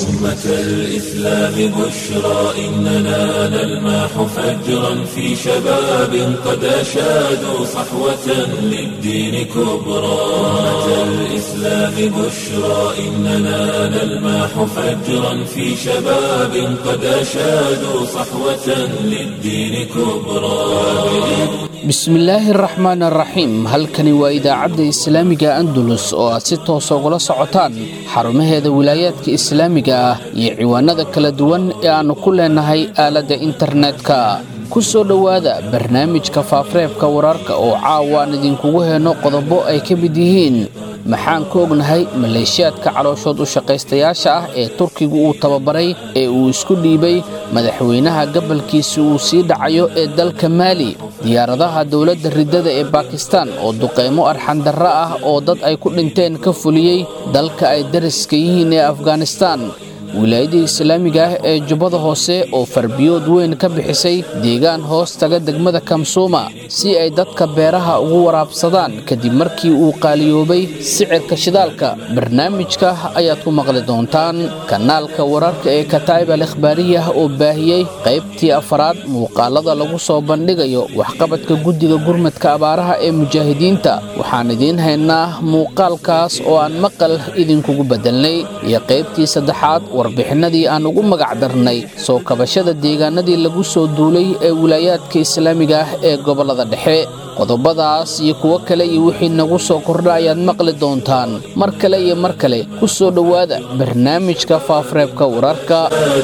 أمة الإسلام بشرى إننا نلمح فجرا في شباب قد أشادوا صحوة للدين كبرى أمة الإسلام بشرى إننا نلمح فجرا في شباب قد أشادوا صحوة للدين كبرى bismillaahi araxmaan araxiim halkani waa idaacadda islaamiga andalus oo aad si toosa ugula socotaan xarumaheeda wilaayaadka islaamiga ah iyo ciwaanada kala duwan ee aannu ku leenahay aaladda internetka ku soo dhowaada barnaamijka faafreebka wararka oo caawa aan idinkugu heenno qodobo ay ka mid yihiin maxaan ka ognahay maleeshiyaadka calooshood u shaqaystayaasha ah ee turkigu uu tababaray ee uu isku dhiibay madaxweynaha gabalkiisa uu sii dhacayo ee dalka maali diyaaradaha dowladda riddada ee bakistan oo duqeymo arxandarro ah oo dad ay ku dhinteen ka fuliyey dalka ay dariska yihiin ee afghanistan wilaayadii islaamiga ah ee jubbada hoose oo farbiyood weyn ka bixisay deegaan hoos taga degmada kamsuuma si ay dadka beeraha ugu waraabsadaan kadib markii uu qaaliyoobay sicirka shidaalka barnaamijka ayaad ku maqli doontaan kanaalka wararka ee kataa'ib al ikhbaariyah oo baahiyey qaybtii afaraad muuqaalada lagu soo bandhigayo waxqabadka guddiga gurmadka abaaraha ee mujaahidiinta waxaan idiin haynaa muuqaalkaas oo aan maqal idinkugu bedelnay iyo qaybtii saddexaad warbixinadii aan ugu magac darnay soo kabashada deegaanadii lagu soo duulay ee wilaayaadka islaamiga ah ee gobollada dhexe qodobadaas iyo kuwo kale iyo wixii nagu soo kordha ayaad maqli doontaan mar kale iyo mar kale ku soo dhowaada barnaamijka faafreebka wararka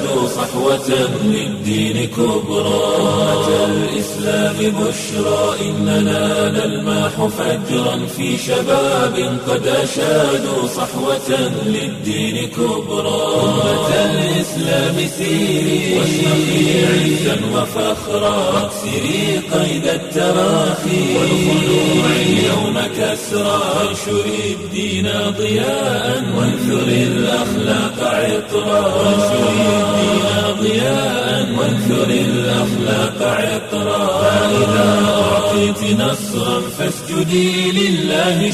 أمة الإسلام سيري واشرقي عزا وفخرا واكسري قيد التراخي والخلوع اليوم كسرا وانشري الدين ضياء وانثري الأخلاق عطرا وانشري الدين ضياء وانثري الأخلاق عطرا فإذا أعطيت نصرا فاسجدي لله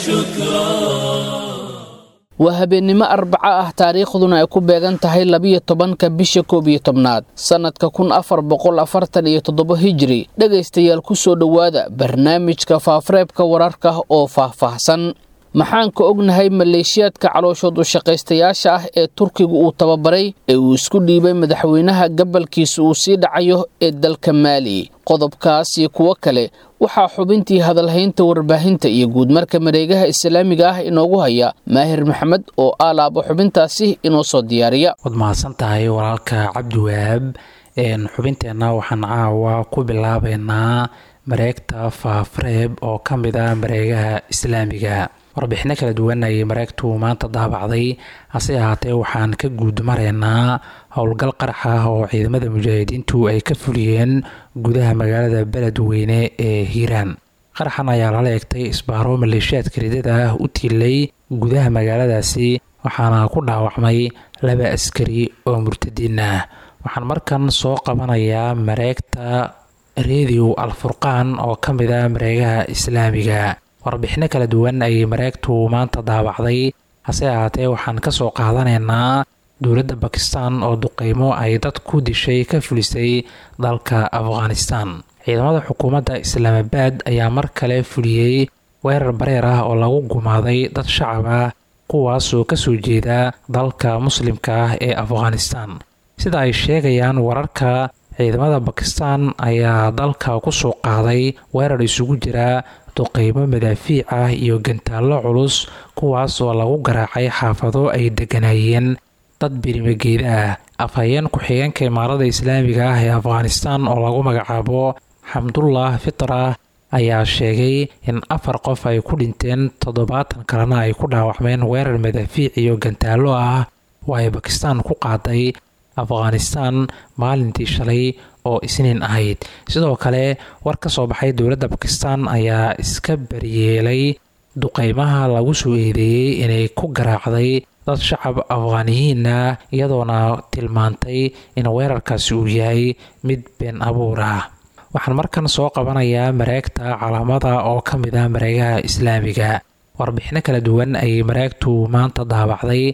شكرا waa habeennimo arbaco ah taariikhduna ay ku beegan tahay labiyo tobanka bisha koob iyo tobnaad sannadka kun afar boqol afartan iyo toddobo hijiri dhegaystayaal ku soo dhowaada barnaamijka faafreebka wararka oo faahfaahsan maxaan ka ognahay maleeshiyaadka calooshood u shaqaystayaasha ah ee turkigu uu tababaray ee uu isku dhiibay madaxweynaha gabalkiisa uu sii dhacayo ee dalka maali qodobkaas iyo kuwo kale waxaa xubintii hadalhaynta warbaahinta iyo guudmarka mareegaha islaamiga ah inoogu haya maahir maxamed oo aalaabo xubintaasi inoo soo diyaariya waad mahadsan tahay walaalka cabdiwahaab xubinteenna waxaan caawa ku bilaabeynaa mareegta faafreeb oo ka mid ah mareegaha islaamiga warbixino kala duwan ayay mareegtu maanta daabacday hase ahaatee waxaan ka guud maraynaa howlgal qarax ah oo ciidamada mujaahidiintu ay ka fuliyeen gudaha magaalada beledweyne ee hiiraan qaraxan ayaa lala eegtay isbaaro maleeshiyaadka ridada ah u tiilay gudaha magaaladaasi waxaana ku dhaawacmay laba askari oo murtadiin ah waxaan markan soo qabanayaa mareegta redio alfurqaan oo ka mid ah mareegaha islaamiga warbixino kala duwan ayay mareegtu maanta daabacday hase ahaatee waxaan ka soo qaadanaynaa dowladda bakistan oo duqeymo ay dad ku dishay ka fulisay dalka afghanistan ciidamada xukuumadda islaamabaad ayaa mar kale fuliyey weerar bareer ah oo lagu gumaaday dad shacab ah kuwaasoo kasoo jeeda dalka muslimka ah ee afghanistan sida ay sheegayaan wararka ciidamada bakistan ayaa dalka kusoo qaaday weerar isugu jira duqeymo madaafiic ah iyo gantaallo culus kuwaas oo lagu garaacay xaafado ay degganaayeen dad birimageed ah afhayeen ku-xigeenka imaarada islaamiga ah ee afghanistan oo lagu magacaabo xamdullah fitra ayaa sheegay in afar qof ay ku dhinteen toddobaatan kalena ay ku dhaawacmeen weerar madaafiic iyo gantaallo ah oo ay bakistan ku qaaday afghanistan maalintii shalay oo isniin ahayd sidoo kale war ka soo baxay dowladda bakistan ayaa iska baryeelay duqeymaha lagu soo eedeeyey inay ku garaacday dad shacab afghaaniyiin ah iyadoona tilmaantay in weerarkaasi uu yahay mid been abuur ah waxaan markan soo qabanayaa mareegta calaamada oo ka mid ah mareegaha islaamiga warbixino kala duwan ayay mareegtu maanta daabacday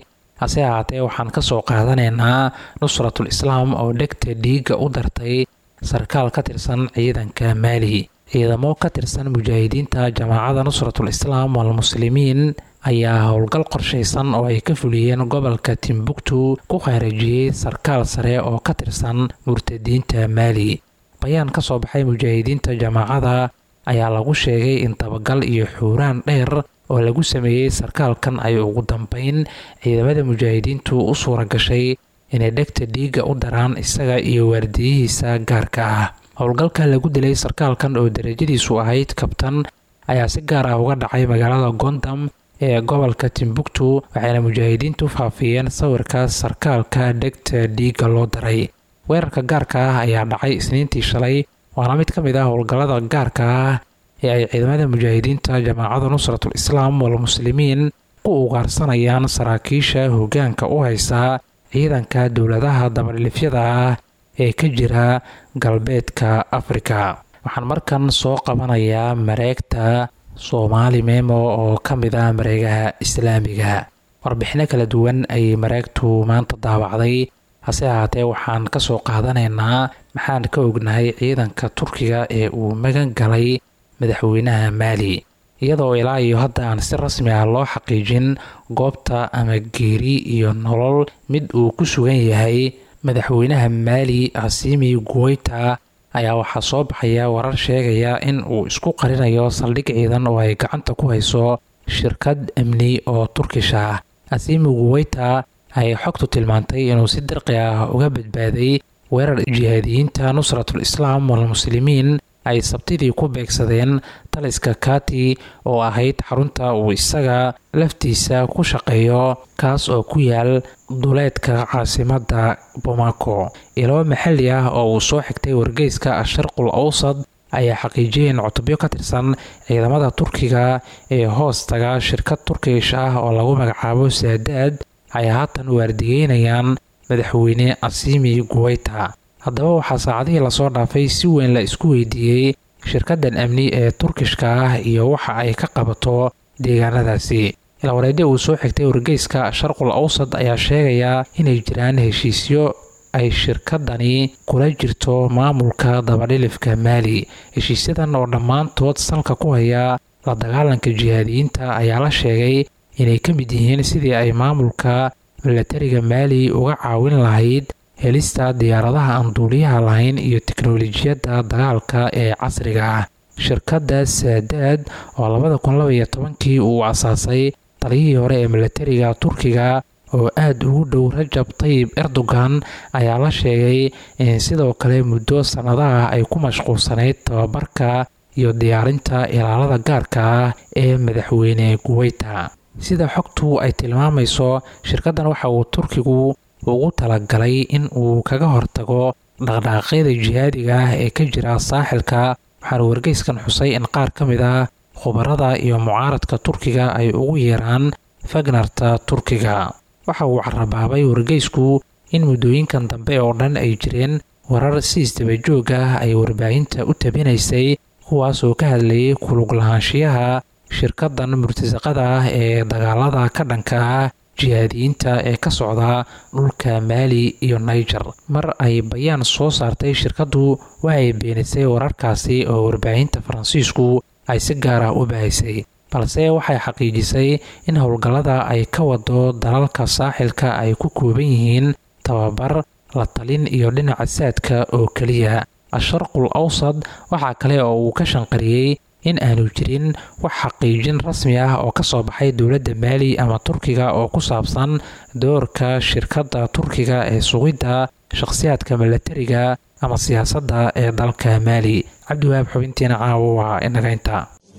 hase ahaatee waxaan kasoo qaadanaynaa nusratul islaam oo dhegta dhiigga u dartay sarkaal ka tirsan ciidanka maali ciidamo ka tirsan mujaahidiinta jamaacada nusratul islaam walmuslimiin ayaa howlgal qorshaysan oo ay ka fuliyeen gobolka timbuktu ku khaarajiyey sarkaal sare oo ka tirsan murtadiinta maali bayaan ka soo baxay mujaahidiinta jamaacada ayaa lagu sheegay in dabagal iyo xuuraan dheer oo lagu sameeyey sarkaalkan ay ugu dambeyn ciidamada mujaahidiintu u suura gashay inay dhegta dhiigga u daraan isaga iyo waardiyihiisa gaarka ah howlgalka lagu dilay sarkaalkan oo darajadiisu ahayd kabtan ayaa si gaar ah uga dhacay magaalada gondam ee gobolka timbuktu waxayna mujaahidiintu faafiyeen sawirka sarkaalka dhegta dhiigga loo daray weerarka gaarka ah ayaa dhacay isniintii shalay waana mid ka mid ah howlgallada gaarka ah ee ay ciidamada mujaahidiinta jamaacada nusratul islaam walmuslimiin ku ugaarsanayaan saraakiisha hoggaanka u haysa ciidanka dowladaha dabadhilifyada ah ee ka jira galbeedka afrika waxaan markan soo qabanayaa mareegta soomaali memo oo ka mid ah mareegaha islaamiga warbixino kala duwan ayay mareegtu maanta daawacday hase ahaatee waxaan ka soo qaadanaynaa maxaan ka ognahay ciidanka turkiga ee uu magan galay madaxweynaha maali iyadoo ilaa iyo hadda aan si rasmi ah loo xaqiijin goobta ama geeri iyo nolol mid uu ku sugan yahay madaxweynaha maali hasimi guweyta ayaa waxaa soo baxaya warar sheegaya in uu isku qarinayo saldhig ciidan oo ay gacanta ku hayso shirkad amni oo turkish ah hasimi guweyta ayay xogtu tilmaantay inuu si dirqi ah uga badbaaday weerar jihaadiyiinta nusratul islaam walmuslimiin ay sabtidii ku beegsadeen taliska kati oo ahayd xarunta uu isaga laftiisa ku shaqeeyo kaas oo ku yaal duleedka caasimadda bomako ilo maxalli ah oo uu soo xigtay wargeyska asharqul awsad ayaa xaqiijiyeen cutubyo ka tirsan ciidamada turkiga ee hoos taga shirkad turkish ah oo lagu magacaabo saadaad ay haatan waardiyeynayaan madaxweyne asimi guweyta haddaba waxaa saacadihii lasoo dhaafay si weyn la isku weydiiyey shirkaddan amni ee turkishka ah iyo waxa ay ka qabato deegaanadaasi ilwareedyo uu soo xigtay wargeyska sharqul awsad ayaa sheegaya inay jiraan heshiisyo ay shirkadani kula jirto maamulka dabadhilifka maali heshiisyadan oo dhammaantood salka ku haya la dagaalanka jihaadiyiinta ayaa la sheegay inay ka mid yihiin sidii ay maamulka milatariga maali uga caawin lahayd helista diyaaradaha aan duuliyaha lahayn iyo teknolojiyadda dagaalka ee casriga ah shirkadda saadaad oo labada kun labaiyo tobankii uu asaasay taliyihii hore ee milatariga turkiga oo aada ugu dhow rajab tayib erdogan ayaa la sheegay in sidoo kale muddo sannadaha ay ku mashquulsanayd tababarka iyo diyaarinta ilaalada gaarka ah ee madaxweyne guweyta sida xogtu ay tilmaamayso shirkaddan waxa uu turkigu ugu talagalay in uu kaga hortago dhaqdhaqaaqyada jihaadiga ah ee ka jira saaxilka waxaana wargeyskan xusay in qaar ka mid ah khubarada iyo mucaaradka turkiga ay ugu yeeraan fagnarta turkiga waxa uu carabaabay wargeysku in muddooyinkan dambe oo dhan ay jireen warar si isdabajoog ah ay warbaahinta u tabinaysay kuwaas oo ka hadlayay kulug lahaanshiyaha shirkaddan murtasaqada ah ee dagaalada ka dhanka ah jihaadiyiinta ee ka socda dhulka maali iyo niger mar ay bayaan soo saartay shirkaddu waxay beenisay wararkaasi oo warbaahinta faransiisku ay si gaar ah u bahaysay balse waxay xaqiijisay in howlgallada ay ka wado dalalka saaxilka ay ku kooban yihiin tababar la talin iyo dhinaca saadka oo keliya asharqul awsad waxaa kale oo uu ka shanqariyey in aanu jirin wax xaqiijin rasmi ah oo ka soo baxay dowladda maali ama turkiga oo ku saabsan doorka shirkadda turkiga ee sugidda shakhsiyaadka milatariga ama siyaasadda ee dalka maali cabdiwahaab xubintiina caawo waa inaga inta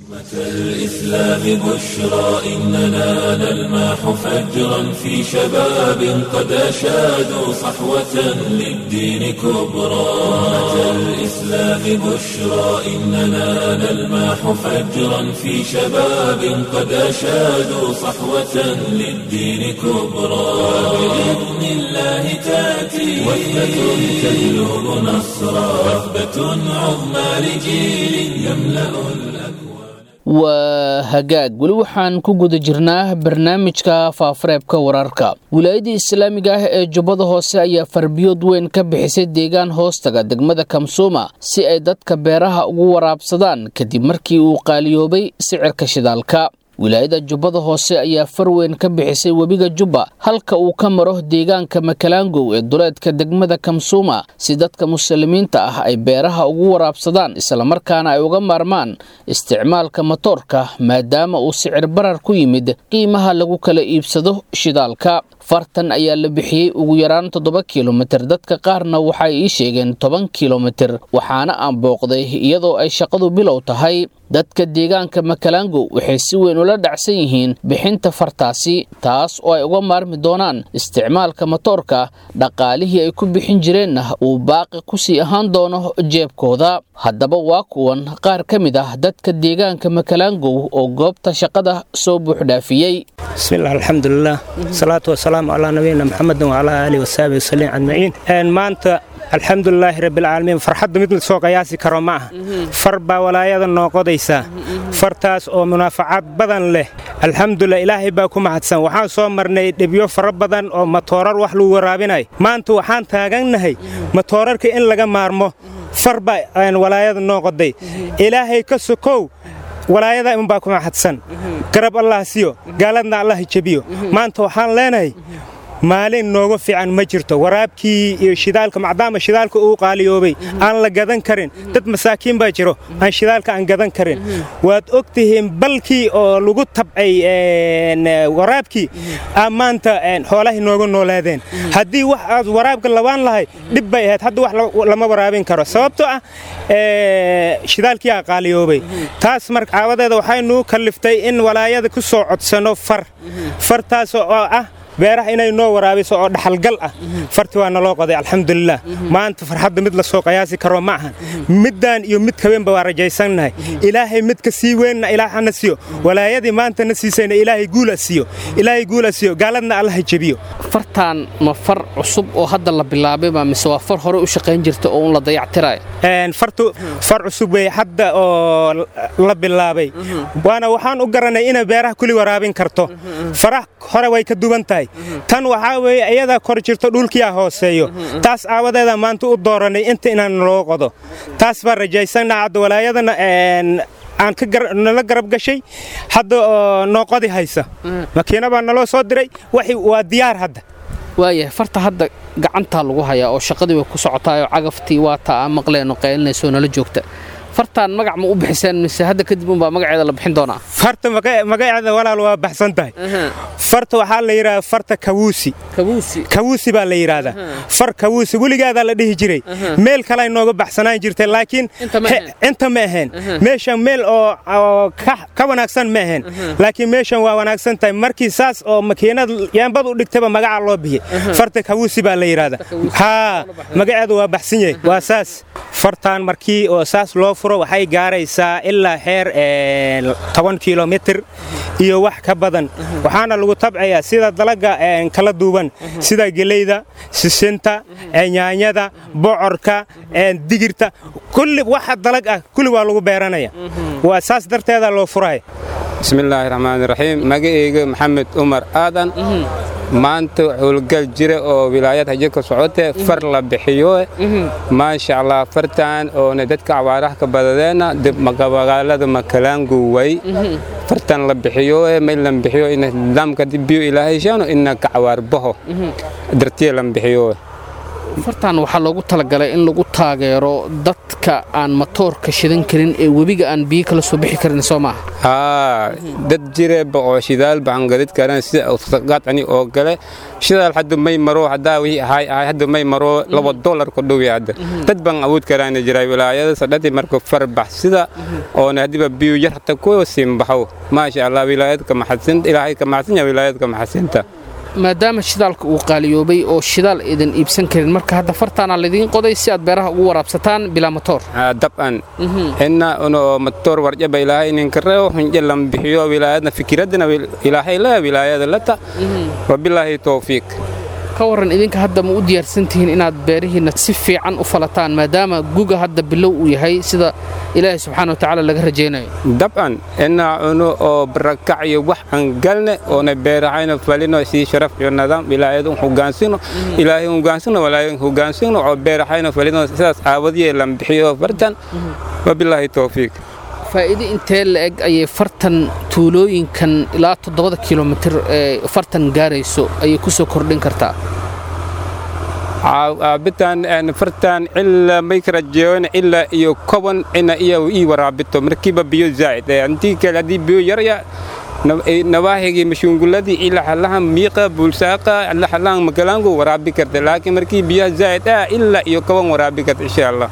الإسلام بشرى إننا نلمح فجرا في شباب قد أشادوا صحوة للدين كبرى الإسلام بشرى إننا نلمح فجرا في شباب قد أشادوا صحوة للدين كبرى بإذن الله تأتي وثبة تجلب نصرا وثبة عظمى لجيل يملأ الأكوان waa hagaag weli waxaan ku guda jirnaa barnaamijka faafareebka wararka wilaayadii islaamiga ah ee jubbada hoose ayaa farbiyood weyn ka bixisay deegaan hoostaga degmada kamsuuma si ay dadka beeraha ugu waraabsadaan kadib markii uu qaaliyoobay sicirka shidaalka wilaayada jubbada hoose ayaa far weyn ka bixisay webiga jubba halka uu ka maro deegaanka makalaangow ee duleedka degmada kamsuuma si dadka muslimiinta ah ay beeraha ugu waraabsadaan islamarkaana ay uga maarmaan isticmaalka matoorka maadaama uu sicir barar ku yimid qiimaha lagu kala iibsado shidaalka fartan ayaa la bixiyey ugu yaraan toddoba kilomitir dadka qaarna waxay ii sheegeen toban kilomitir waxaana aan booqday iyadoo ay shaqadu bilow tahay dadka deegaanka makalaangow waxay si weyn ula dhacsan yihiin bixinta fartaasi taas oo ay uga maarmi doonaan isticmaalka matoorka dhaqaalihii ay ku bixin jireenna uu baaqi kusii ahaan doono jeebkooda haddaba waa kuwan qaar ka mid ah dadka deegaanka makalaangow oo goobta shaqada soo buuxdhaafiyey bismillaah alxamdulilah salaatu wasalaamu calaa nabiyina maxamedin wacalaa aalihi wasaabihi wasaliim ajmaciin maanta alxamdulilaahi rabbilcaalamiin farxadda mid lasoo qayaasi karo ma aha far baa walaayada noo qodaysaa fartaas oo munaafacaad badan leh alxamdulilah ilaahay baa ku mahadsan waxaan soo marnay dhibyo fara badan oo matoorar wax lagu waraabinayo maanta waxaan taagannahay matoorarka in laga maarmo far baa walaayada noo qoday ilaahay ka sokow walaayada inbaa ku mahadsan garab allah siyo gaaladna allah jebiyo maanta waxaan leenahay maalin nooga fiican ma jirto waraabkii iyo shidaalka maadaama shidaalka uu qaaliyoobay aan la gadan karin dad masaakiin baa jiro aan shidaalka aan gadan karin waad og tihiin balkii oo lagu tabcay waraabkii aa maanta xoolahay nooga noolaadeen haddii wax aad waraabka labaan lahay dhib bay ahayd hadda wax lama waraabin karo sababtoo ah shidaalkii aa qaaliyoobay taas marka caawadeeda waxaynuu kalliftay in walaayada ku soo codsano far fartaas oo ah beeraha inay noo waraabiso oo dhaxalgal ah farti waa naloo qoday alxamdulilah maanta farxadda mid lasoo qayaasi karo ma ahan middaan iyo mid kabeenba waa rajaysannahay ilaahay midka sii weynna ilaahana siiyo walaayadii maanta na siisayna ilaahay guula siiyo ilaahay guula siiyo gaaladna allaha jebiyo fartaan ma far cusub oo hadda la bilaabayba mise waa far hore u shaqayn jirta oo un la dayactirayo fartu far cusub wey hadda oo la bilaabay waana waxaan u garanay inay beeraha kuli waraabin karto faraha hore way ka duwan tahay tan waxaa weeye iyadaa kor jirto dhulkiyaa hooseeyo taas aawadeeda maanta u dooranay inta inaan naloo qodo taas baan rajaysannaa hadda walaayadana aan nala garab gashay hadda oo noo qodi haysa makiina baa naloo soo diray waa diyaar hadda waayahay farta hadda gacantaa lagu hayaa oo shaqadii way ku socotaayoo cagaftii waa taa aan maqleenoo qaylinayso nala joogta fartaan magac ma u bixiseen mise hadda kadib unbaa magaceeda la bixin doonaa farta magaceeda walaal waa baxsan tahay farta waxaa la yidhahdaa farta kawuusi kawuusi baa la yidhaahdaa far kawuusi weligaadaa la dhihi jiray meel kalay nooga baxsanaan jirtay laakiin inta ma ahayn meeshan meel oo ka wanaagsan ma ahayn laakiin meeshan waa wanaagsan tahay markii saas oo makiinad yaambad u dhigtayba magaca loo bixiyey farta kawuusi baa la yidhaahdaa haa magaceedu waa baxsan yahay waa saas fartaan markii oo saas loo furo waxay gaaraysaa ilaa xeer toban kilomitir iyo wax ka badan waxaana lagu tabcayaa sida dalaga kala duwan sida geleyda sisinta nyaanyada bocorka digirta kulli waxa dalag ah kulli waa lagu beeranaya waa saas darteeda loo furaya bismillaahi raxmaani raxiim magaceyga maxamed umar aadan maanta howlgal jira oo wilaayad haje ka socotee far la bixiyo maasha allah fartan oona dadka cawaaraha ka badadeenna magaalada makalaangu way fartan la bixiyo may lan bixiyo ina nidaamka dibiyo ilaahay shaano ina ka cawaarbaho dartiya lan bixiyo fartan waxaa loogu talagalay in lagu taageero dadka aan matoorka shidan karin ee webiga aan biyo kala soo bixi karin soo maaha haa dad jireeba oo shidaal baangadid karan sida usaqaadcani oo gale shidaal hadda may maro haddaa wixii ahay ahay hadda may maro laba dollar ku dhowi hadda dad baan awood karaana jira wilaayada sadhati marka farbax sida oona hadiba biyo yar hata ku simbaxo maasha allah wilaayadka maxadsinta ilaahay ka maxadsan yahay wilaayadka maxadsinta maadaama shidaalka uu qaaliyoobay oo shidaal idan iibsan karin marka hadda fartaana laydiin qoday si aad beeraha ugu waraabsataan bilaa matoor dab'an inna uno matoor warjaba ilaahay ninka reo hunje lam bixiyo wilaayadna fikiradana ilaahay leh wilaayada lata wabilaahi towfiiq ka waran idinka hadda ma u diyaarsantihiin inaad beerihiinna si fiican u falataan maadaama guga hadda bilow uu yahay sida ilaahay subxaana wa tacaala laga rajaynayo dabcan inaa cuno oo barakac iyo wax aan galne oona beerahayna falino si sharaf iyo nidaam ilaahayadun hogaansino ilaahay hogaansino walaayan hogaansino oo beerahayna falino sidaas aawadiyee lan bixiyo fartan wabilaahi towfiiq faa'iido intee la-eg ayay fartan tuulooyinkan ilaa toddobada kilomitir ee fartan gaarayso ayay ku soo kordhin kartaa aabitan fartan ilaa maykrajeon ilaa iyo koban ina iya ii waraabito markiiba biyo zaa'id intii kale haddii biyo yarya nawaahigii mashunguladii ilaa halahan miiqa bulsaaqa ilaa halahan magalaangu waraabi karta laakiin markii biyaha zaa'id ah ilaa iyo koban waraabi karta insha allah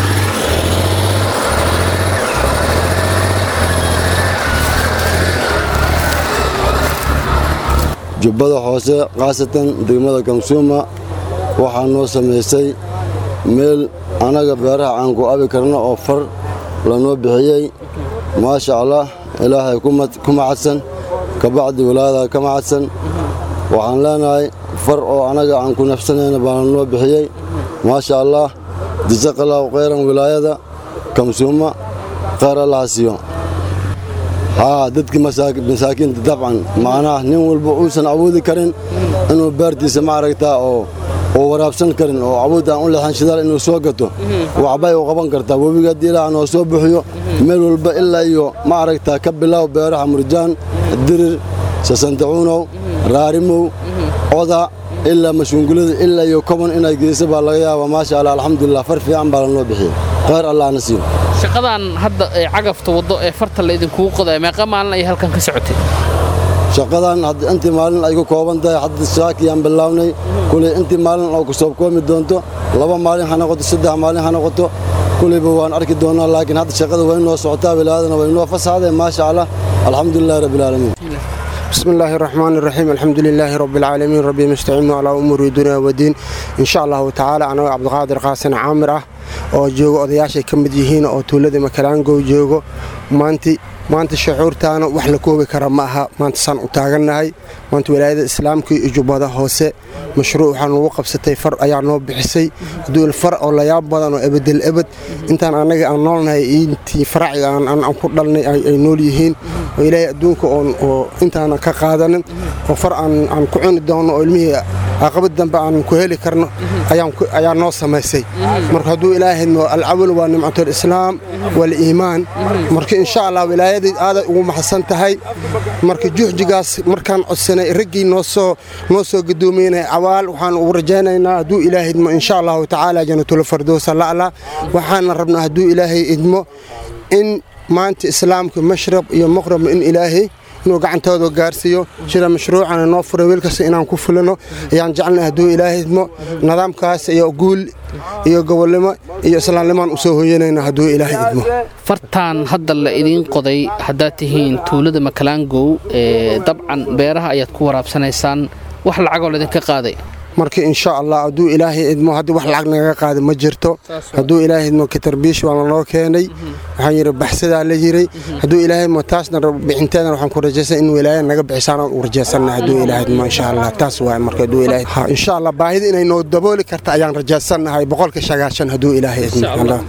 jubbada hoose khaasatan degmada kamsuuma waxaa noo samaysay meel annaga beeraha aan ku abi karno oo far lanoo bixiyey maasha allah ilaahay ku macadsan kabacdi walaayada ka macadsan waxaan leenahay far oo annaga aan ku nafsanayna baa lanoo bixiyey maasha allah jasaqallahu khayran wilaayada kamsuuma khayr allaha siiyo haa dadkii masaakiinta dabcan macnaha nin walba uusan awoodi karin inuu beertiisa ma aragtaa oo oo waraabsan karin oo awood aan u leexan shidaal inuu soo gato waxbay u qaban kartaa webiga haddii ilaaha noo soo buxiyo meel walba ilaa iyo ma aragtaa ka bilow beeraha murjaan dirir sasantacuunow raarimow oda ilaa mashuungulada ilaa iyo koban inay geyso baa laga yaabaa maasha allah alxamdulilah far fiican baa lanoo bixiyey khayr allahna siiyo shaqadan hadda ee cagafta waddo ee farta la idinkugu qodaya meeqa maalin ayay halkan ka socotay shaqadan intii maalin ay ku kooban tahay hadda shaakiyaan bilownay kuley intii maalin oo ku soo koomi doonto laba maalin ha noqoto saddex maalin ha noqoto kuleyba waan arki doonaa laakiin hadda shaqada way noo socotaa wilaayadana way noo fasaxday maasha allah alxamdulilahi rabbilcaalamiin بسم الله الرحمن الرحيم الحمد لله رب العالمين ربي مستعين على أمور الدنيا والدين إن شاء الله تعالى أنا عبد القادر قاسم عامر oo joogo odayaashay ka mid yihiin oo tuulada makalaangow joogo maanti maanta shucuurtaana wax la koobi kara ma aha maanta saan u taagannahay maanta walaayada islaamka iyo jubbada hoose mashruuc waxaa noogu qabsatay far ayaa noo bixisay duul far oo layaab badan oo ebedel ebed intaan annaga aan noolnahay intii faraciga aan ku dhalnay ay nool yihiin oo ilaahay adduunka oo intaana ka qaadanin oo far aan ku cuni doono oo ilmihii aqabad dambe aan ku heli karno ayaa noo samaysay marka hadduu ilaahayno alcawal waa nimcatulislaam waliimaan marka insha allah wilaayadii aaday ugu maxadsan tahay marka juhjigaas markaan codsanay raggii noosoo noo soo gadoomeynay cawaal waxaan ugu rajaynaynaa hadduu ilaahay idmo insha allahu tacaala janatulfardowsa la'la waxaana rabnaa hadduu ilaahay idmo in maanta islaamka mashrab iyo maqrab in ilaahay inuu gacantooda gaarsiiyo sida mashruucana noo furay wiilkasta inaan ku fulino ayaan jecelnay hadduu ilaahay idmo nidaamkaas iyo guul iyo gobolnimo iyo islaamnimaan u soo hoyanayna hadduu ilaahay idmo fartaan hadda la idiin qoday haddaad tihiin tuulada makalaangow ee dabcan beeraha ayaad ku waraabsanaysaan wax lacagoo laydinka qaaday marka insha allah hadduu ilaahay idmo haddii wax lacag nagaga qaada ma jirto hadduu ilaahay idmo katarbiish waa lanoo keenay waxaan yidhi baxsadaa la yiray hadduu ilaahay idmo taasna bixinteedana waxaan ku rajaysan in wilaaya naga bixisaan aan u rajaysanna hadduu ilaahay idmo insha allah taas waay marka hadduu ilaahay ha insha allah baahida inay noo dabooli karta ayaan rajaysannahay boqolka shagaashan hadduu ilaahay idmo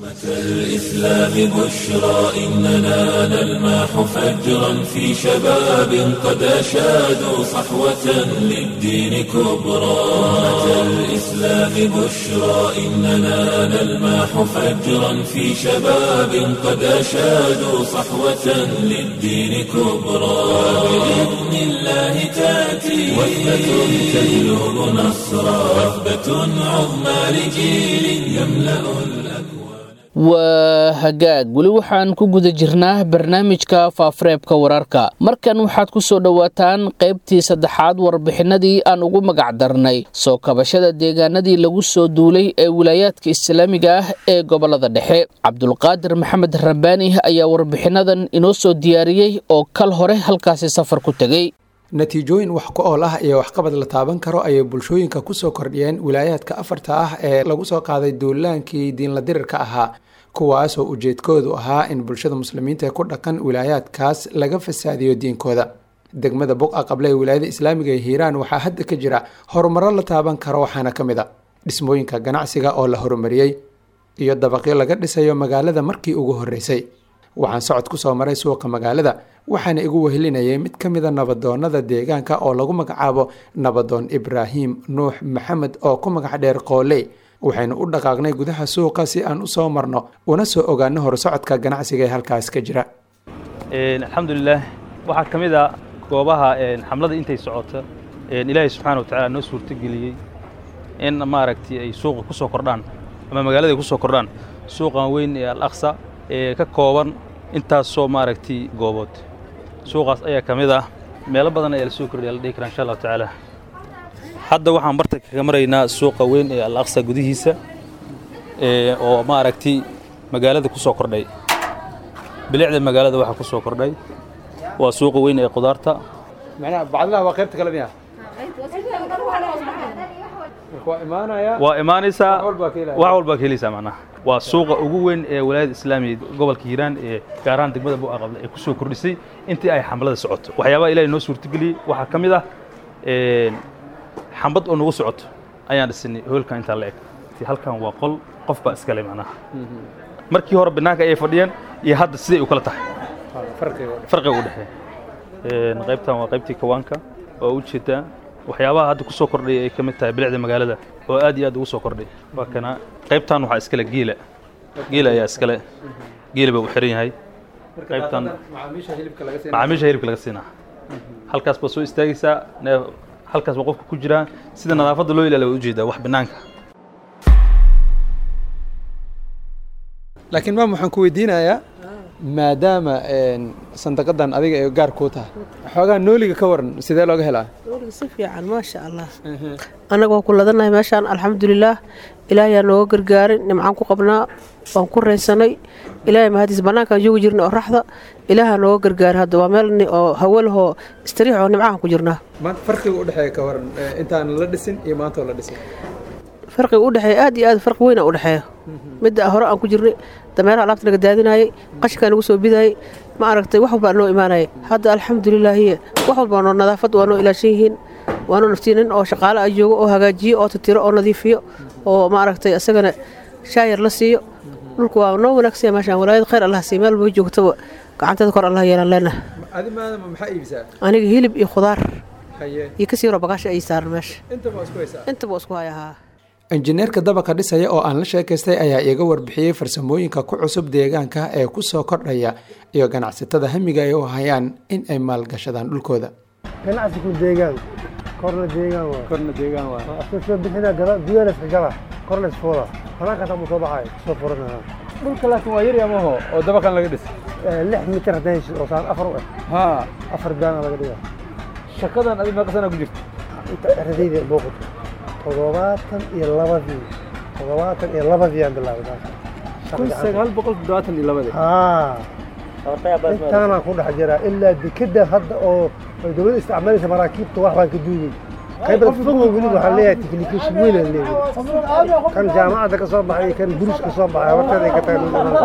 الإسلام بشرى إننا نلماح فجرا في شباب قد أشادوا صحوة للدين كبرى الإسلام بشرى إننا نلماح فجرا في شباب قد أشادوا صحوة للدين كبرى بإذن الله تأتي وثبة تجلب نصرا وثبة عظمى لجيل يملأ الأكوان waa hagaag weli waxaan ku guda jirnaa barnaamijka faafareebka wararka markan waxaad ku soo dhowaataan qaybtii saddexaad warbixinadii aan ugu magac darnay soo kabashada deegaanadii lagu soo duulay ee wilaayaadka islaamiga ah ee gobolada dhexe cabdulqaadir maxamed rabbaani ayaa warbixinadan inoo soo diyaariyey oo kal hore halkaasi safar ku tegey natiijooyin wax ku ool ah iyo waxqabad la taaban karo ayay bulshooyinka kusoo kordhiyeen wilaayaadka afarta ah ee lagu soo qaaday duulaankii diinla dirirka ahaa kuwaasoo ujeedkoodu ahaa in bulshada muslimiinta ee ku dhaqan wilaayaadkaas laga fasaadiyo diinkooda degmada buqa qable ee wilaayada islaamiga ee hiiraan waxaa hadda ka jira horumaro la taaban karo waxaana ka mid a dhismooyinka ganacsiga oo la horumariyey iyo dabaqyo laga dhisayo magaalada markii ugu horreysay waxaan socod ku soo maray suuqa magaalada waxaana igu wehelinayay mid ka mida nabadoonnada deegaanka oo lagu magacaabo nabadoon ibraahim nuux maxamed oo ku magac dheer qooley waxaynu u dhaqaaqnay gudaha suuqa si aan u soo marno una soo ogaano horsocodka ganacsiga ee halkaas ka jira alxamdulilah waxaa ka mid a goobaha xamlada intay socota ilaahay subxaana watacaala noo suurtogeliyey in maaragtay ay suuqa ku soo kordhaan ama magaalada ay ku soo kordhaan suuqan weyn ee al aqsa ee ka kooban intaasoo maaragtay goobood suuqaas ayaa ka mid ah meelo badan ayaa la soo kordhiya la dhihi karaa insha allahu tacaala hadda waxaan barta kaga maraynaa suuqa weyn ee al aqsa gudihiisa oo maaragtay magaalada ku soo kordhay bilicda magaalada waxaa ku soo kordhay waa suuqa weyn ee qudaarta macnaha bacdilaha waa qaybta kale miya waa imaanaya waa imaanaysaa Wax walbaa ka helaya. wax walbaa ka helaysaa macnaha waa suuqa ugu weyn ee walaayada islaamiga gobolka hiiraan ee gaar ahaan degmada bu'a qable ee ku soo kordhisay intii ay xamlada socoto waxyaabaha ilaahay noo suurtageliyey waxaa ka mid ah een, xambad oo nagu socoto ayaan dhisinay hoolkan intaa la eg halkan waa qol qof baa iskale macnaha markii hore banaanka ayay fadhiyeen iyo hadda siday u kala tahay farqiga u dhexeeya Een, qaybtan waa qaybtii kawaanka waa u jeedaa waxyaabaha hadda ku soo kordhay ay ka mid tahay bilicda magaalada oo aad iyo aad ugu soo kordhay waa kana qaybtan waxaa iskale geela geela ayaa iskale geela baa u xiran yahay qaybtan macaamiisha hilibka laga macaamiisha hilibka laga siinaa halkaas baa soo istaagaysaa neef halkaas baa qofka ku jiraa sida nadaafadda loo ilaaliya waa ujeedaa wax banaanka laakiin maam waxaan ku weydiinayaa maadaama sandaqadan adiga ay gaar kuu tahay xoogaa nooliga ka waran sidee looga helaa weliga si fiican maasha allah annaga waan ku ladanahay meeshaan alxamdulilaah ilaahayaa nooga gargaarin nimcaan ku qabnaa waan ku raysanay ilaahay mahadiis bannaankaan joogi jirnay oo raxda ilaahaa nooga gargaaray hadda waa meel ni- oo hawo lahoo istariix oo nimcahan ku jirnaa maanta farqiga u dhexeeya ka waran eh, intaan la dhisin iyo maanta oo la dhisin farqiga u dhexeeya aad iyo aad farqi weyn u dhexeeya midda hore aan ku jirnay dameeraha alaabta naga daadinayay qashinkaa nagu soo bidayay ma aragtay wax walbaa noo imaanayay hadda alxamdulilaahiye wax walbaa noo nadaafad waa noo ilaashan yihiin waa noo naftiin nin oo shaqaale ah joogo oo hagaajiyo oo tatiro oo nadiifiyo oo ma aragtay isagana shaayar la siiyo dhulku waa noo wanaagsan meeshaan walaayad khayr allah siiyo meel walba joogtaba gacanteeda kor allah yeelan leenaha adi maadama maxaa iibisaa aniga hilib iyo khudaar haye iyo kasii yaro bagaasha ay saaran meesha intaba waa isku haysaa intaba waa isku hayahaa injineerka dabaqa dhisaya oo aan la sheekaystay ayaa iiga warbixiyey farsamooyinka ku cusub deegaanka ee ku soo kordhaya iyo ganacsatada hamiga ay u hayaan in ay maalgashadaan dhulkooda ganacsigu deegaan korna deegaan waa korna deegaan waa iska soo bixina gala gudana iska gala korna isfooda banaankaas amu soo baxay soo furanaa dhulka laakiin waa yari amaho oo dabaqan laga dhis lix mitir haddaan hesho oo saan afar u eh haa afar baana laga dhigaa shaqadan adi meeqa sana ku jirta inta ardayda booqata toddobaatan iyo labadii toddobaatan iyo labadii aan bilaabay kun sagaal boqol toddobaatan iyo labadii haa intaanaan ku dhex jiraa ilaa dekeda hadda oo ay dowladda isticmaalaysa maraakiibta wax baan ka duugay qaybada fogo weli waxaan leeyahay technication weyn aan leeyahay kan jaamacadda ka soo baxay iyo kan buris ka soo baxay horteeda ay ka tahay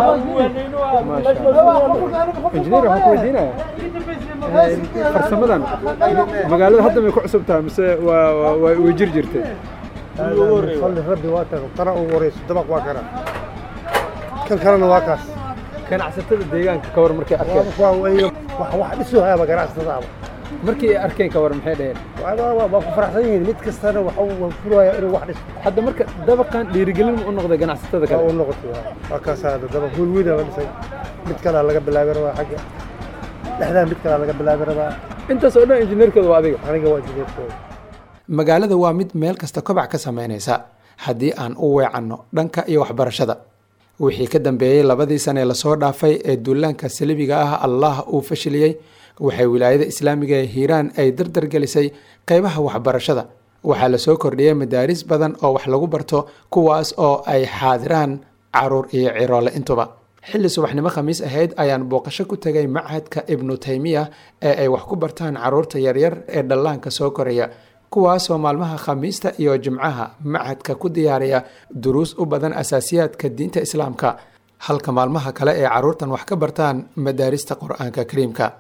injineer waxaan ku weydiinaya farsamadan magaalada hadda may ku cusub tahay mise waa waa- waa way jir jirtay salli rabbi waa tago kana ugu horeyso dabaq waa kana kan kalena waa kaas ganacsatada deegaanka ka war markay arkeen waa way wax wax dhisu hayaba ganacsatada aba markii ay arkeen ka war maxay dhaheen waa waa ku faraxsan yihiin mid kastana waxa uu furaya inuu wax dhiso hadda marka dabaqan dhiirigelin ma u noqday ganacsatada waa kale u noqotay waa. waa kaas hadda dabaq hool weyn aa la dhisay mid kalaa laga bilaabi rabaa xagga dhexdaa mid kalaa laga bilaabi rabaa intaas oo dhan injineerkooda waa adiga aniga waa jineerkooda magaalada waa mid meel kasta kobac ka samaynaysa haddii aan u weecanno dhanka iyo waxbarashada wixii ka dambeeyey labadii sane ee lasoo dhaafay ee duulaanka salibiga ah allah uu fashiliyey waxay wilaayada islaamiga ee hiiraan ay dardar gelisay qeybaha waxbarashada waxaa lasoo kordhiyey madaaris badan oo wax lagu barto kuwaas oo ay xaadiraan caruur iyo ciroole intuba xilli subaxnimo khamiis ahayd ayaan booqasho ku tegay machadka ibnu taymiya ee ay wax ku bartaan caruurta yaryar ee dhallaanka soo koraya kuwaasoo maalmaha khamiista iyo jimcaha machadka ku diyaariya duruus u badan asaasiyaadka diinta islaamka halka maalmaha kale ee caruurtan wax ka bartaan madaarista qur-aanka kariimka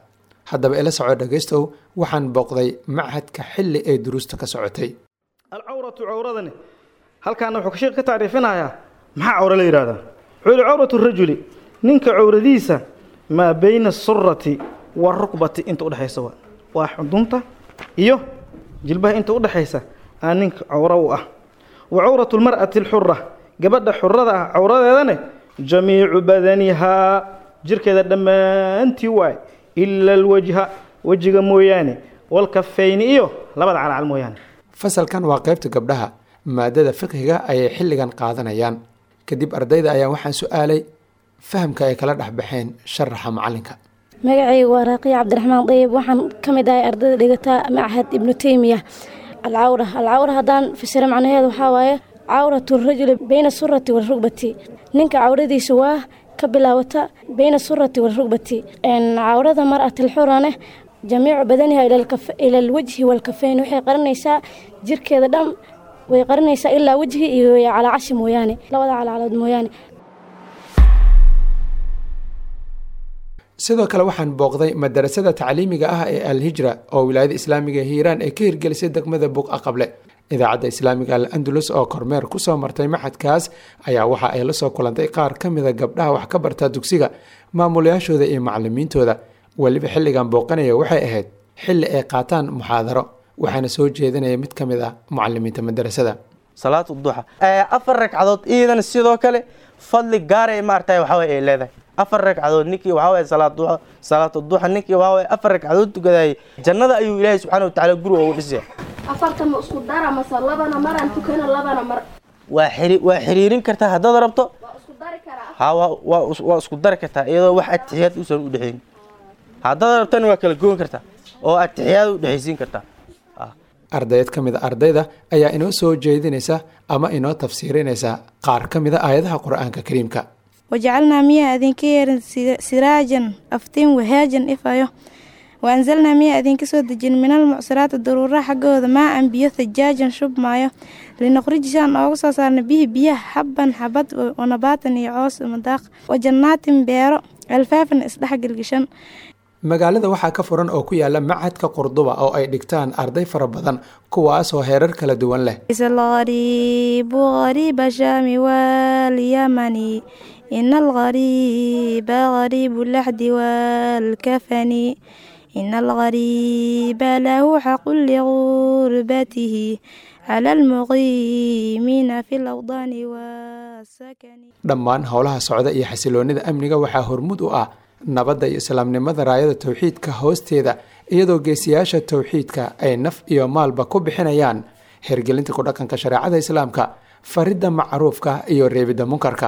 haddaba ila soco dhegaystow waxaan booqday machadka xilli ee duruusta ka socotay alcawratu cawradani halkaana wuxuu sheekh ka tacriifinayaa maxaa cawro la yidhahdaa wuxuu yihi cawratu rajuli ninka cawradiisa maa bayna asurati warukbati inta udhexaysa waa waa xudunta iyo jilbaha inta udhexaysa aa ninka cawro u ah wa cawratu lmar'ati alxura gabadha xurada ah cawradeedane jamiicu badanihaa jirkeeda dhammaantii waay ila alwajha wejiga mooyaane walkafayni iyo labada calcal mooyaane fasalkan waa qaybta gabdhaha maadada fiqhiga ayay xilligan qaadanayaan kadib ardayda ayaa waxaan su-aalay fahamka ay kala dhexbaxeen sharaxa macalinka magacaygu waa raaqiya cabdiraxmaan dayib waxaan ka mid ahay ardayda dhigata machad ibnu teymiya alcawra alcawra haddaan fasira macnaheedu waxaa waaye cawratu rajuli bayna surati warugbati ninka cawradiisa waa ka bilaawata bayna surati warugbati cawrada mar'atilxurane jamiicu badaniha ila alwajhi walkafeyn waxay qarinaysaa jirkeeda dhan way qarinaysaa ilaa wejhi iyo calaacashi mooyaane labada calaalood mooyaane sidoo kale waxaan booqday madarasada tacliimiga ah ee alhijra oo wilaayada islaamiga ee hiiraan ay ka hirgelisay degmada buqa qable idaacadda islaamiga al andalus oo kormeer kusoo martay maxadkaas ayaa waxa ay la soo kulantay qaar ka mida gabdhaha wax ka barta dugsiga maamulayaashooda iyo macalimiintooda weliba xilligan booqanaya waxay ahayd xilli ay qaataan muxaadaro waxaana soo jeedinaya mid ka mid ah mucalimiinta madarasada salaatu duxa afar ragcadood iyadana sidoo kale fadli gaaray maaragtay waxaway ay leedahay afar ragcadood ninkii waxaway salaad duxa salaatu duxa ninkii waxaway afar ragcadood tukadayay jannada ayuu ilaahay subxaana watacaala guri ugu dhisaya afarta ma isku dara mase labana maraan tukano labana mar waa xiri waa xiriirin kartaa haddaad rabto ha waa waa waa isku dari kartaa iyadoo wax atixiyaad uusan u dhexayn haddaad rabtana waa kala goon kartaa oo atixiyaad u dhexaysiin kartaa ardayd ka mid a ardayda ayaa inoo soo jeedinaysa ama inoo tafsiirinaysa qaar ka mid a aayadaha qur-aanka kariimka wajacalnaa miyaa idinka yeerin siraajan aftiin wahaajan ifayo waanzalnaa miyaa idinka soo dejin minal mucsiraati daruuraha xaggooda maa an biyo thajaajan shub maayo linuqrijisaan ooga soo saarna bihi biyaha xabban xabad wanabaatan iyo coos madaaq wa jannaatin beero alfaafan isdhex gelgishan magaalada waxaa ka furan oo ku yaala machadka qurduba oo ay dhigtaan arday fara badan kuwaasoo heerar kala duwan leh algariibu gariiba shaami walyamani ina algariiba gariibu laxdi waalkafani ina algariiba lahu xaqun ligurbatihi cala almuqiimiina fi lawdaani wasakani dhammaan howlaha socda iyo xasiloonida amniga waxaa hormud u ah nabadda iyo islaamnimada raayada towxiidka hoosteeda iyadoo geesiyaasha towxiidka ay naf iyo maalba ku bixinayaan hergelinta ku dhaqanka shareecada islaamka faridda macruufka iyo reebidda munkarka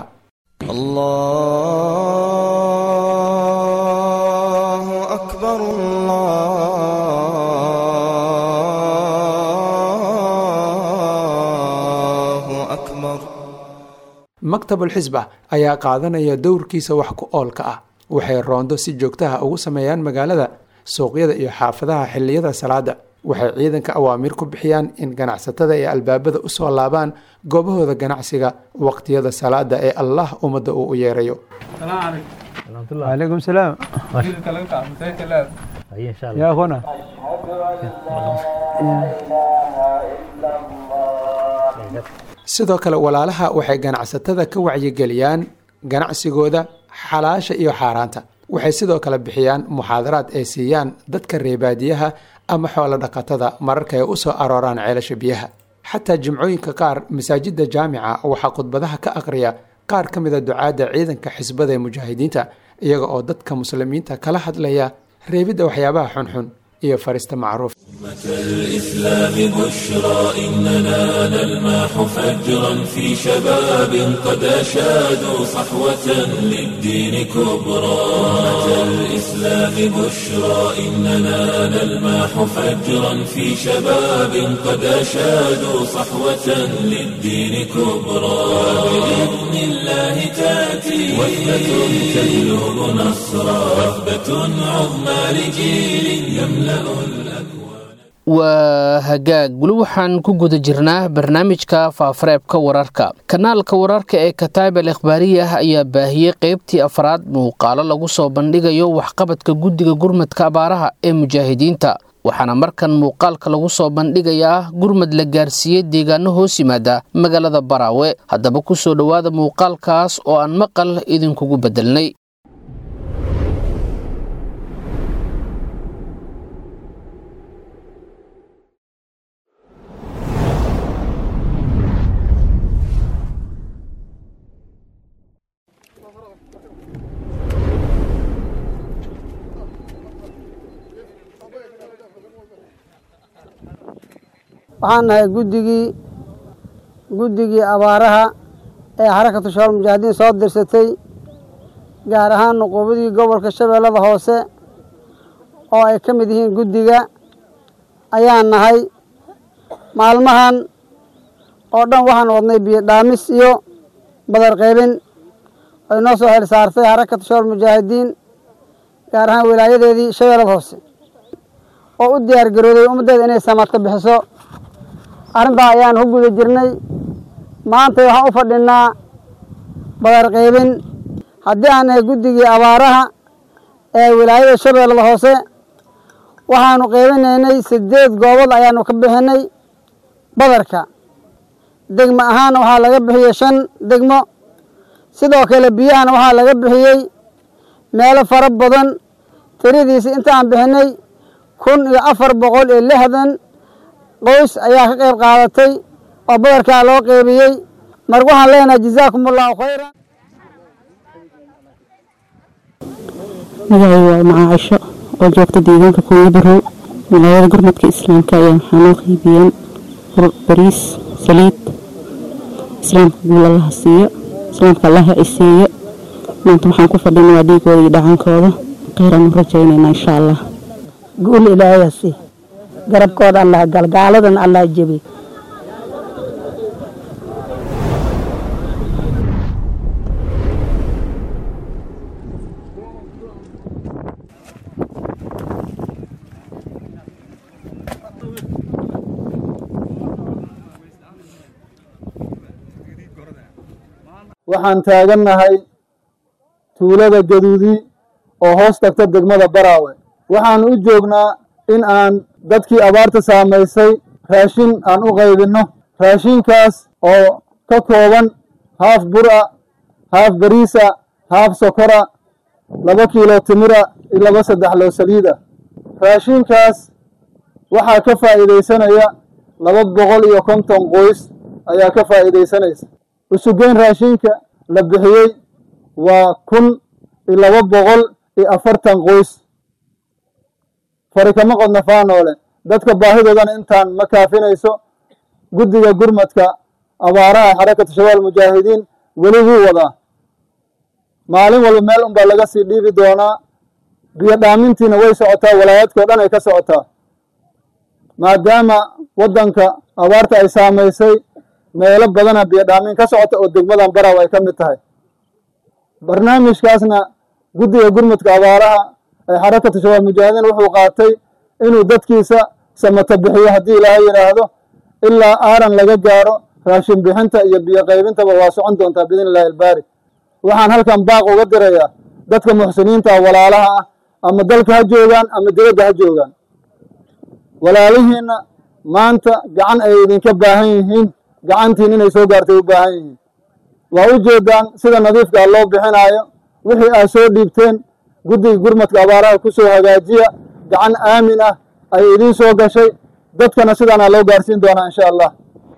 maktabulxisba ayaa qaadanaya dowrkiisa wax ku oolka ah waxay roondo si joogtaha ugu sameeyaan magaalada suuqyada iyo xaafadaha xilliyada salaada waxay ciidanka awaamiir ku bixiyaan in ganacsatada ay albaabada usoo laabaan goobahooda ganacsiga waqtiyada salaada ee allah ummadda uu u yeerayo عليكم السلام يا أخونا sidoo kale walaalaha waxay ganacsatada ka wacyigeliyaan ganacsigooda xalaasha iyo xaaraanta waxay sidoo kale bixiyaan muxaadaraad ay siiyaan dadka reebaadiyaha ama xoolo dhaqatada mararka ay u soo arooraan ceelasha biyaha xataa jimcooyinka qaar masaajidda jaamica waxaa khudbadaha ka aqriya qaar ka mida ducaadda ciidanka xisbada ee mujaahidiinta iyaga oo dadka muslimiinta kala hadlaya reebidda waxyaabaha xunxun iyo farista macruuf الإسلام بشرى إننا نلمح فجرا في شباب قد أشادوا صحوة للدين كبرى أمة الإسلام بشرى إننا نلمح فجرا في شباب قد أشادوا صحوة للدين كبرى بإذن الله تأتي وثبة تجلب نصرا وثبة عظمى لجيل يملأ waa hagaag weli waxaan ku guda jirnaa barnaamijka faafareebka wararka kanaalka wararka ee kataib al ikhbaariyah ayaa baahiyey qeybtii afraad muuqaalo lagu soo bandhigayo waxqabadka guddiga gurmadka abaaraha ee mujaahidiinta waxaana markan muuqaalka lagu soo bandhigayaa gurmad la gaarsiiyey deegaano hoos yimaada magaalada baraawe haddaba ku soo dhowaada muuqaalkaas oo aan maqal idinkugu beddelnay waxaan nahay guddigii guddigii abaaraha ee xarakatu shabaal mujaahidiin soo dirsatay gaar ahaan nuquubadii gobolka shabeellada hoose oo ay ka mid yihiin guddiga ayaan nahay maalmahan oo dhan waxaan wadnay biyo dhaamis iyo badar qaybin ay noo soo xil saartay xarakatu shabaal mujaahidiin gaar ahaan wilaayadeedii shabeellada hoose oo u diyaar garooday ummaddeeda inay samaadka bixiso arrintaa ayaan ku guda jirnay maanta waxaan u fadhinaa badar qaybin haddii aan nahay guddigii abaaraha ee wilaayada shabeellada hoose waxaanu qaybinaynay siddeed goobood ayaanu ka bixinay badarka degmo ahaana waxaa laga bixiyey shan degmo sidoo kale biyahana waxaa laga bixiyey meelo fara badan tiradiisi intaan bixinay kun iyo afar boqol iyo lixdan qoys ayaa ka qayb qaadatay oo badarkaa loo qeybiyey marka waxaan leenahay jazaakum allahu khayran magacay waa maca cisho oo joogta deegaanka kuuya barow wilaayada gurmadka islaamka ayaa waxaa noo qeybiyeen bariis saliid islaamka guul allaha siiyo islaamka allaha ciseeyo maanta waxaan ku fadhina waa dhiigooda iyo dhacaankooda kheyran u rajaynayna insha allah guul ilaahayasi garabkooda allah galgaaladan allah jebi waxaan taagannahay tuulada gaduudi oo hoos tagta degmada baraawe waxaanu u joognaa in aan dadkii abaarta saamaysay raashin aan u qaybinno raashinkaas oo ka kooban haaf bura haaf bariisa haaf sokora laba kiilo timira iyo laba saddex loo saliida raashinkaas waxaa ka faa'iidaysanaya laba boqol iyo konton qoys ayaa ka faa'iidaysanaysa usugeyn raashinka la bixiyey waa kun iyo laba boqol iyo afartan qoys fari kama qodna faanoole dadka baahidoodana intaan ma kaafinayso guddiga gurmadka abaaraha xarakatu shabaal mujaahidiin weli wuu wadaa maalin walba meel unbaa laga sii dhiibi doonaa biyo dhaamintiina way socotaa walaayaadkao dhan ay ka socotaa maadaama waddanka abaarta ay saamaysay meelo badana biyo dhaamin ka socota oo degmadan baraw ay ka mid tahay barnaamijkaasna guddiga gurmadka abaaraha ee xarakatu shabaal mujaahidiin wuxuu qaatay inuu dadkiisa samato bixiyo haddii ilaahay yidhaahdo ilaa aaran laga gaaro raashin bixinta iyo biyo qaybintaba waa socon doontaa biidn illahi albaari waxaan halkan baaq uga dirayaa dadka muxsiniinta walaalaha ah ama dalka ha joogaan ama dibadda ha joogaan walaalihiinna maanta gacan ay idinka baahan yihiin gacantiin inay soo gaartay u baahan yihiin waa u jeedaan sida nadiifkaa loo bixinaayo wixii aad soo dhiibteen guddiga gurmadka abaaraha ku soo hagaajiya gacan aamin ah ay idiin soo gashay dadkana sidaana loo gaarsiin doonaa insha allah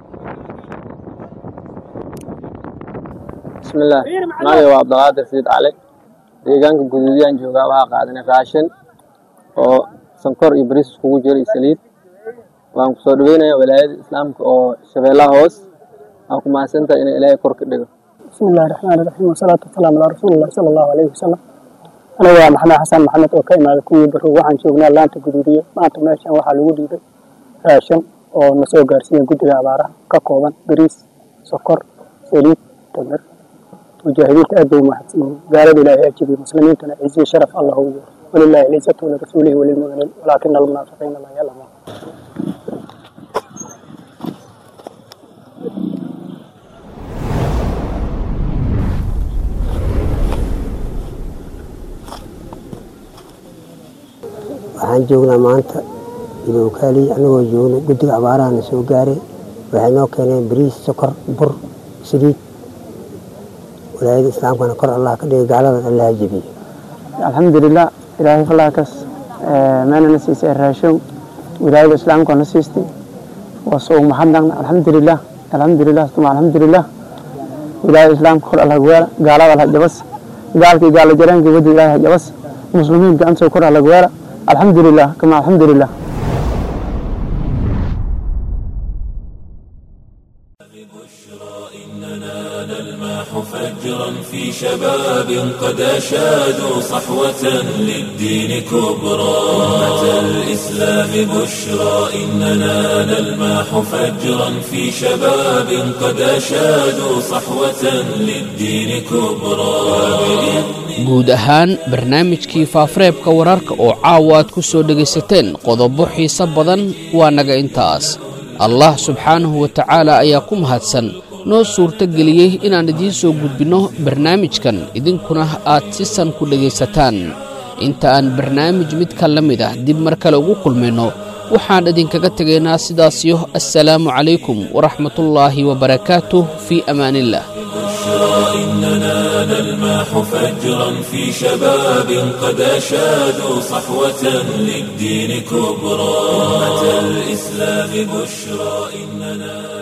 bismillaah magacay waa cabdiqaadir siid cali deegaanka guduudiyaan joogaa waxaa qaadanay raashin oo sankor iyo bariis iskugu jiro iyo saliid waan ku soo dhaweynayaa walaayada islaamka oo shabeellaha hoos waa ku mahadsantahay inay ilaahay kor ka dhigo bismi illahi raxmaani raxiim wasalaatu wasalaamu calaa rasuulillahi sala allahu alayhi wasalam aniga waa maxamed xasan maxamed oo ka imaada kuwii barow waxaan joognaa laanta guduudiye maanta meeshan waxaa lagu dhiibay raashin oo na soo gaarsiiya guddiga abaaraha ka kooban bariis sokor saliid tamir mujaahidiinta aad bay umahadsan yihiin gaalada ilaahay ajibiye muslimiintana ciziyo sharaf allah u yeero walilahi alcizatu walirasuulihi walilmuminiin walaakina almunaafiqiina laa yaclamuun waxaan joognaa maanta idookaaliy anagoo joogno guddiga abaarahana soo gaaray waxay noo keeneen bariis sokor bur saliid walaayada islaamkana kor allah ka dhigay gaaladan allah jebiyo alxamdulilah ilaahay falaakaas meelana siisay raashow wilaayada islaamka na siistay waa soo mahadnaqna alxamdulilah alxamdulilah tuma alxamdulilah wilaayada islaamka kor allah weela gaalada allah jabas gaalkii gaala jareenkii wadi ilaahay jabas muslimiinka antoo kor allah weela alxamdulilah kama alxamdulilah فجرا في شباب قد أشادوا صحوة للدين كبرى أمة الإسلام بشرى إننا نلماح فجرا في شباب قد أشادوا صحوة للدين كبرى guud ahaan barnaamijkii faafareebka wararka oo caawa aad ku soo dhegaysateen qodobo xiise badan waa naga intaas allah subxaanahu wa tacaala ayaa ku mahadsan noo suurto geliyey inaan idiin soo gudbinno barnaamijkan idinkuna aad si san ku dhegaysataan inta aan barnaamij midka la mid ah dib mar kale ugu kulmayno waxaan idinkaga tegaynaa sidaasiyo assalaamu calaykum waraxmatullaahi wabarakaatuh fii amaaniillah إننا نلماح فجرا في شباب قد أشادوا صحوة للدين كبرى أمة الإسلام بشرى إننا